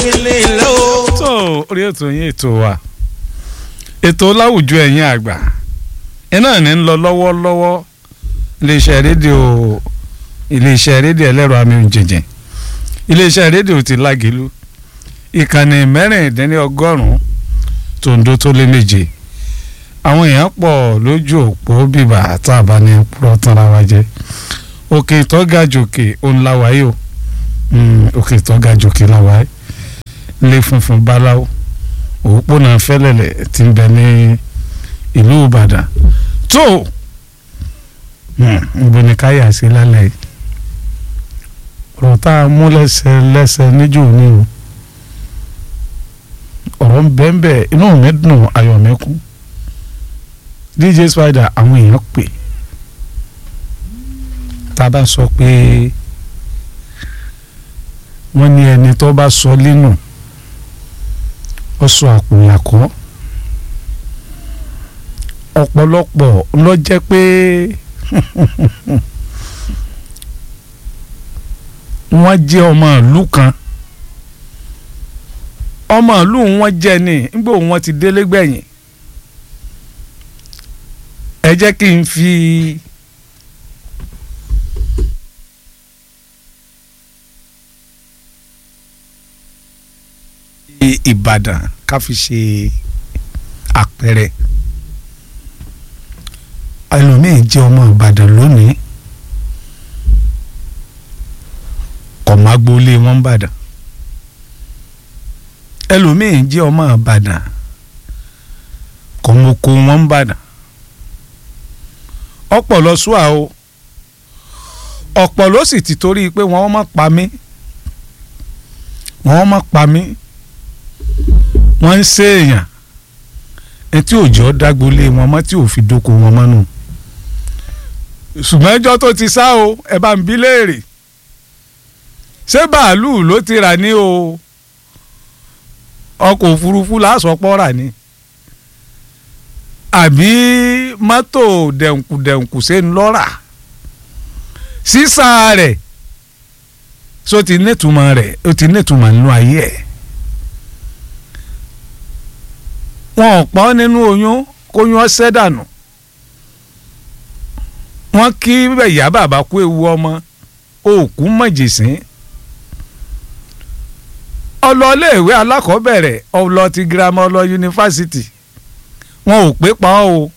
ilé ilé o. tó orí ètò yín ètò wa ètò láwùjọ ẹ̀yin àgbà iná ní ń lọ lọ́wọ́lọ́wọ́ iléeṣẹ́ rédíò iléeṣẹ́ rédíò ẹlẹ́rọ amíhunjìnjìn iléeṣẹ́ rédíò ti lágìlú ìkànnì mẹ́rìndínlọ́gọ́rùn-ún tòǹdó tó lé méje àwọn èèyàn pọ̀ lójú òpó bíbà àtàbà ní púrọ̀ tanra wa jẹ́ òkè ìtọ́ga jòkè òun la wáyé o Mm, òkè ìtọ́ga jòkè la wáyé ilé funfun báláwo òpópónà fẹ́lẹ́lẹ̀ tí ń bẹ ní ìlú Ìbàdàn tó níbo ni káyà sí lálẹ́ yìí ọ̀rọ̀ tá a mú lẹ́sẹ̀ lẹ́sẹ̀ níjó ní o ọ̀rọ̀ ń bẹ́ẹ̀ bẹ́ẹ̀ inú mi dùn ayọ̀ mi kú DJ Spider àwọn èèyàn pè tá a bá sọ pé wọ́n ní ẹni tó bá sọ lẹ́nu ó sọ àpòyàkọ́ ọ̀pọ̀lọpọ̀ ló jẹ́ pé wọ́n jẹ́ ọmọ ìlú kan ọmọ ìlú wọn jẹ́ ni nígbà wọn ti délé gbẹ̀yìn ẹ jẹ́ kí n fi. Ìbàdàn ká fi ṣe àpẹẹrẹ ẹlòmíín jẹ́ ọmọ Ìbàdàn lónìí kọ̀mágbólé wọn Ìbàdàn ẹlòmíín jẹ́ ọmọ Ìbàdàn kọ̀mọ́kọ wọn Ìbàdàn ọ̀pọ̀ lọ sùà o ọ̀pọ̀ ló sì ti torí pé wọ́n má pa mí wọ́n má pa mí wọ́n ń ṣe èèyàn etí òjò dágbolé wọn mọ́ tí ò fi dóko wọn mọ́nù ṣùgbọ́n ẹjọ́ tó ti sá o ẹ bá ń bí léèrè ṣé bàálù ló ti rà ní o ọkọ̀ òfurufú lásọpọ̀ rà ní àbí mọ́tò dẹ̀nkùdẹ̀nkù ṣe ń lọ́ra sísá rẹ̀ so ti nítumọ̀ rẹ̀ ó ti nítumọ̀ nínú ayé ẹ̀. wọn ò pọ́n nínú oyún kóyún ọsẹ́ dànù wọ́n kí ìyá bàbá kú ewu ọmọ òkú mọ̀jèsín ọlọ́léèwé alákọ̀ọ́bẹ̀rẹ̀ ọlọ́ ti girama ọlọ́ yunifásitì wọn ò pé pa ọ́ o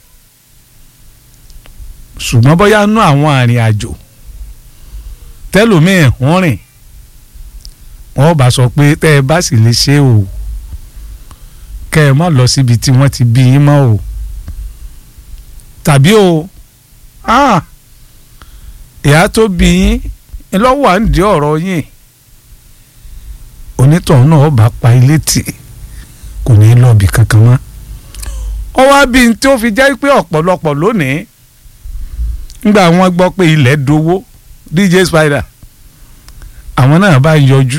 ṣùgbọ́n bóyá nú àwọn àrìn àjò tẹ́lòmíì ń rìn wọ́n bá sọ pé tẹ́ ẹ bá sì lè ṣe o kẹ́ ẹ má lọ síbi tí wọ́n ti bí yín mọ́ o tàbí o ìyá tó bí yín lọ́wọ́ à ń di ọ̀rọ̀ yín onítọ̀hún náà bá pa ilé tì kò ní í lọ́ọ̀bì kankan mọ́ ọ wá bí n tí ó fi jẹ́ pé ọ̀pọ̀lọpọ̀ lónìí ńgbà wọ́n gbọ́ pé ilẹ̀ dowó DJ Spider àwọn náà bá yọjú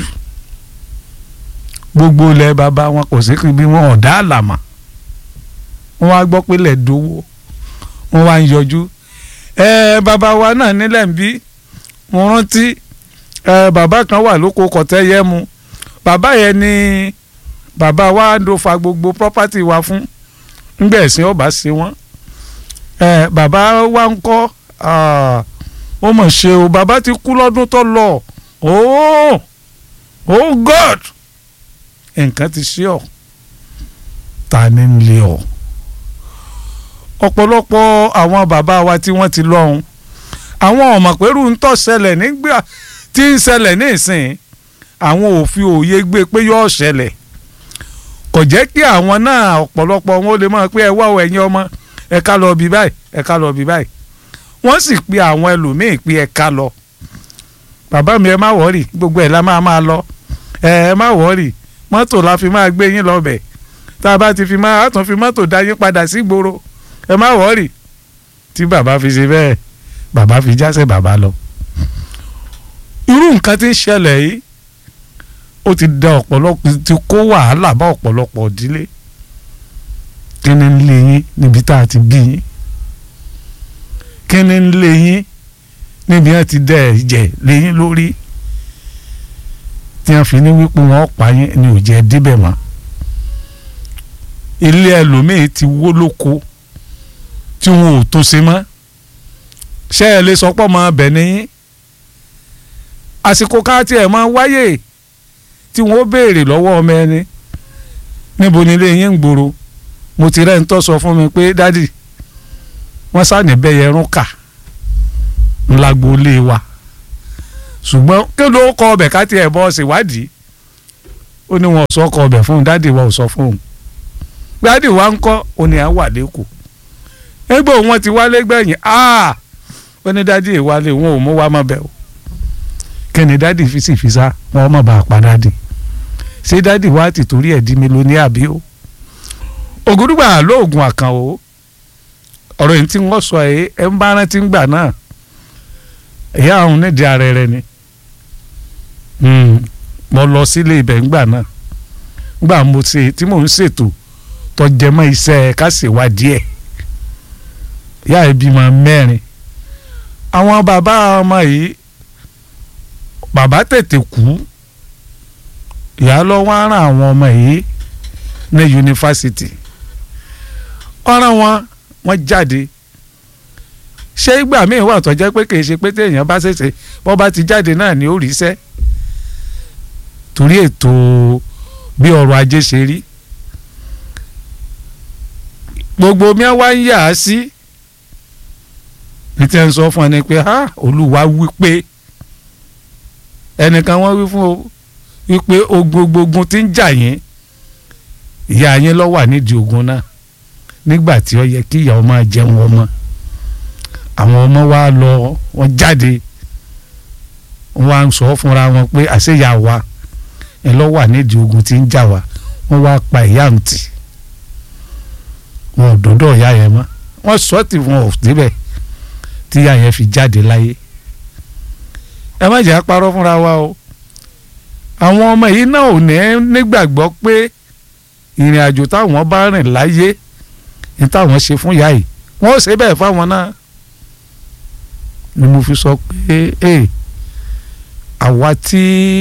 gbogbo ilẹ̀ bàbá wọn kò sí bí wọn ọ̀dà àlàmà wọn wá gbọ́ pé ilẹ̀ dowó wọn wá ń yọjú ẹ bàbá wa náà nílẹ̀ ń bí mo rántí ẹ bàbá kan wà lóko kọ̀tẹ́ yẹ mu bàbá yẹn ni bàbá wa ń fa gbogbo property wa fún ńgbà ẹ̀sìn ọba ṣe wọ́n ẹ bàbá wa ń kọ́ ó mọ̀ ṣe o bàbá ti kú lọ́dún tó lọ oh oh God nǹkan ti ṣe ọ ta ni ń lé ọ ọ̀pọ̀lọpọ̀ àwọn bàbá wa tí wọ́n ti lọ́hùn àwọn ọmọ pẹ̀lú ń tọ́ ṣẹlẹ̀ nígbà tí ń ṣẹlẹ̀ ní ìsìn àwọn ò fi òye gbé pé yóò ṣẹlẹ̀ kò jẹ́ kí àwọn náà ọ̀pọ̀lọpọ̀ wọn ó lè mọ̀ pé ẹ wá ọ ẹ̀yin ọmọ ẹ ká lọ bí báyìí ẹ ká lọ bí báyìí wọ́n sì pe àwọn ẹlòmíì pé ẹ ká lọ bàbá mi ẹ má wọ́rì gbogbo ẹ̀ la máa máa lọ ẹ ẹ má wọ́rì mọ́tò la fi máa gbé yín lọ́bẹ̀ tá a bá ti fi máa tún fi mọ́tò dá yín padà sí gbòòrò ẹ má wọ́ọ̀rì tí bàbá fi ṣe bẹ́ẹ̀ bàbá fi jásẹ̀ bàbá lọ. irú nǹkan tí ń ṣẹlẹ̀ yìí ó ti da ọ̀pọ̀lọpọ̀ ti kó wàhálà bá ọ̀pọ̀lọpọ̀ ìdílé kí ni ń lé yín níbi tá a ti bí yín kí ni ń lé yín níbi wọn ti dẹ ẹ̀jẹ̀ lé yín lórí tí wọ́n fi ní wípé wọ́n pa yín ni ò jẹ́ débẹ̀ mọ́ ilé ẹlòmíì ti wó lóko tí wọn ò tó ṣe mọ́ ṣé ẹ lè sọ pọ̀ mọ́ ọbẹ̀ nìyí àsìkò ká tiẹ̀ máa wáyè tí wọ́n béèrè lọ́wọ́ ọmọ ẹni níbo ni ilé yín ń gbòòrò mo ti rẹ́ ń tọ́ sọ fún mi pé dádì wọ́n sáàní bẹ́yẹ rún kà ńlágbó ilé wa ṣùgbọ́n kí ló kọ ọbẹ̀ ká tiẹ̀ bọ́ ṣèwádìí ó ní wọn ò sọ ọkọ ọbẹ̀ fún un dádì wa ò sọ fún un dádì wa ń kọ́ ó ní à ń wà lẹ́kọ̀ọ́ ẹgbẹ́ wọn ti wálé gbẹ̀yìn ó ní dádì ìwálé wọn ò mú wa mọ́ bẹ́ẹ̀ o kí ni dádì fi sì fi sá wọn mọ̀ bá a pa dádì ṣé dádì wa ti torí ẹ̀ di mílíọ̀nìyà bí o ògùdùgbà lóògùn àkàn o ọ̀rọ̀ yìí tí wọ́n sọ ẹ̀ ẹ̀ ń bá rántí gbà náà ìyá àwọn nídìí ara rẹ ni mo lọ sílé ibẹ̀ ńgbà náà gbà mo ṣe tí mò ń ṣètò tọjẹmọ́ iṣẹ́ ká ṣèwádìí ẹ̀ ìyá ẹ̀ bímọ mẹ́rin àwọn bàbá ọmọ yìí bàbá tètè kú ìyá lọ wá rán àwọn ọmọ yìí ní yunifásitì ọ̀ràn wọn wọ́n jáde ṣé ìgbà míì wà tó jẹ́ pé kì í ṣe pé téèyàn bá ṣẹ̀ṣẹ̀ bọ́ bá ti jáde náà ni ó rí iṣẹ́ torí ètò bí ọrọ̀ ajé ṣe rí gbogbo mi wá ń yà á sí ní tí ẹ ń sọ fún ẹni pé olúwa wí pé ẹnìkan wọ́n wí fún o wípé ogbogbogun ti ń jà yín ìyá yín ló wà nídìí ogun náà nígbà tí ó yẹ kí ìyá ọmọ jẹun ọmọ àwọn ọmọ wa lọ wọ́n jáde wọ́n wá ń sọ fúnra wọn pé àṣeyà wa ẹ ló wà nídìí ogun tí ń jà wá wọ́n wá pa ìyá ń tì wọn ò dọ́dọ̀ ìyá yẹn mọ́ wọ́n sọ tí wọn ò débẹ̀ tí ìyá yẹn fi jáde láyé ẹ má jẹ́ àparọ́ fúnra wa o àwọn ọmọ yìí náà ò ní nígbàgbọ́ pé ìrìn àjò táwọn bá rìn láyé ní táwọn ṣe fún ìyá yìí wọ́n ó ṣe bẹ́ẹ̀ fáwọn náà ni mo fi sọ pé ẹ àwa tí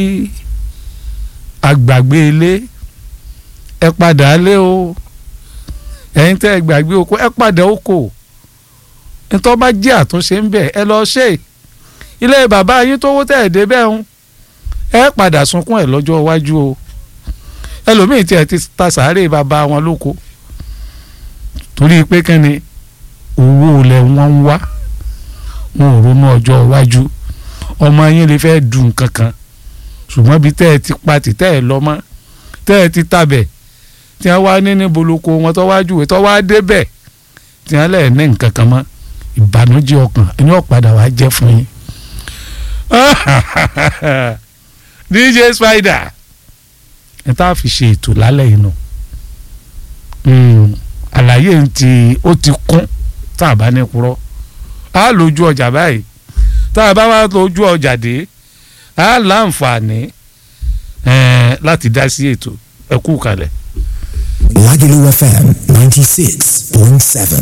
agbàgbé ilé ẹ padà lé o ẹ̀yin tẹ́ ẹ gbàgbé oko ẹ padà oko nítorí bá jẹ́ àtúnṣe ń bẹ̀ ẹ lọ ṣe ilé bàbá yín tó wó tẹ̀ ẹ̀ débẹ̀ ń ẹ padà sunkún ẹ̀ lọ́jọ́ iwájú o ẹlòmíì tí ẹ ti ta sàárè bàbá wọn lóko torí pé kẹ́ni owó lẹ̀ wọ́n ń wá wọn ò ronú ọjọ́ iwájú ọmọ yín lè fẹ́ dùn kankan ṣùgbọ́n bí tẹ́ ẹ ti pa tìtẹ́ ẹ lọ mọ́ tẹ́ ẹ ti tabẹ̀ tí wọ́n wá ní ní boloko wọn tó wá júwe tó wá débẹ̀ tí wọ́n lẹ̀ ní nǹkan kan mọ́ ìbànújẹ́ ọkàn ẹni ọ̀padà wàá jẹ́ fún yín. DJ Spider ẹ tá a fi ṣe ètò lálẹ́ yìí nù àlàyé ti ó ti kún tá a bá ní purọ́ a lójú ọjà báyìí tá a bá wá lójú ọjà dé a láǹfààní láti dá sí ètò ẹ kú kalẹ̀. Lagelu FM ninety six point seven.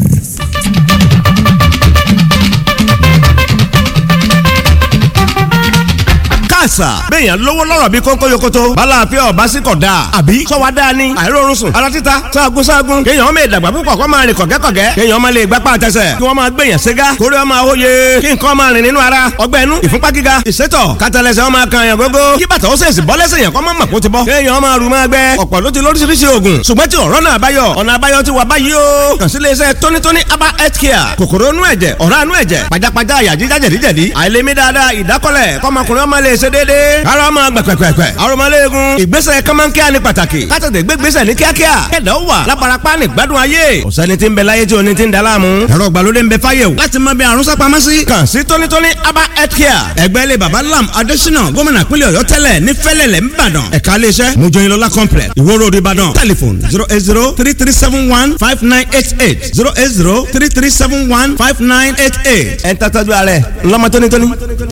àṣà. béèyàn lówó lọ́rọ̀ bí kónkó yokoto. bala àfẹ́ ọba sí kọ̀ dáa. àbí sọ́wa dáa ni. àìrórun sùn. ara títa sáàgùn sáàgùn. kéèyàn ọmọ ìdàgbà púpọ̀ kó máa rìn kọ̀gẹ́kọ̀gẹ́. kéèyàn ọmọ lè gbapá àtẹsẹ̀. kí wọ́n máa gbèyàn ségá. kórè ọmọ àwòye. kí nǹkan máa rìn nínú ara. ọgbẹ́ inú ìfúnpá gíga. ìsétọ̀ kátàlẹ́sẹ̀ ọmọ kan yàn gógó. kí bàtà ó sèṣì bọ́ lẹ́sẹ̀ yàn kọ́ máa mọ̀ kó ti bọ́. kéèyàn máa rù máa gbẹ. ọ̀pọ̀ ló ti lóríṣiríṣi oògùn. ṣùgbọ́n tí ọ̀rọ̀ náà báyọ̀. ọ̀nà àbáyọ ti wà báyìí o. kàn sí iléeṣẹ́ tónítóní aba health care. kòkòrò inú ẹ̀jẹ̀ ọ̀rá inú ẹ̀jẹ̀ pajápajá àyà jíjá jẹ̀díjẹ̀dí. àìlèmí dáadáa ìdákọ́lẹ̀ kọ́mọkùnrin ọmọ lè ṣe déédéé. ara ọmọ gbẹ̀pẹ̀pẹ̀pẹ̀. arọmọléegun. ìgbésẹ̀ kọ́mọ́nkíá ni pàtàkì. kátàtẹ̀ gbégbésẹ̀ ní kíákíá. kẹ̀dá ó wà láparapá ní gbádùn ayé. ọ̀sẹ́ni tí ń bẹ láyé tí oní ti ń daláàmú. ẹ̀rọ ìgbàlódé ń bẹ fáyé o. láti mọ bí àrùn sápamọ́ sí. kàn sí tónítóní aba health care. ẹgbẹ́ ilé baba lam adésínà gómìnà pínlẹ̀ ọ̀yọ́ tẹ́lẹ̀ ní fẹ́lẹ̀lẹ̀ ńbàdàn. ẹ̀ka iléeṣẹ́ mojoyinlola complex ìwó road ìbàdàn. telephone zero eight zero three three seven one five nine eight eight zero eight zero three three seven one five nine eight eight. ẹ̀ ń tàtàjú ààrẹ ńlọmọ tónítóní.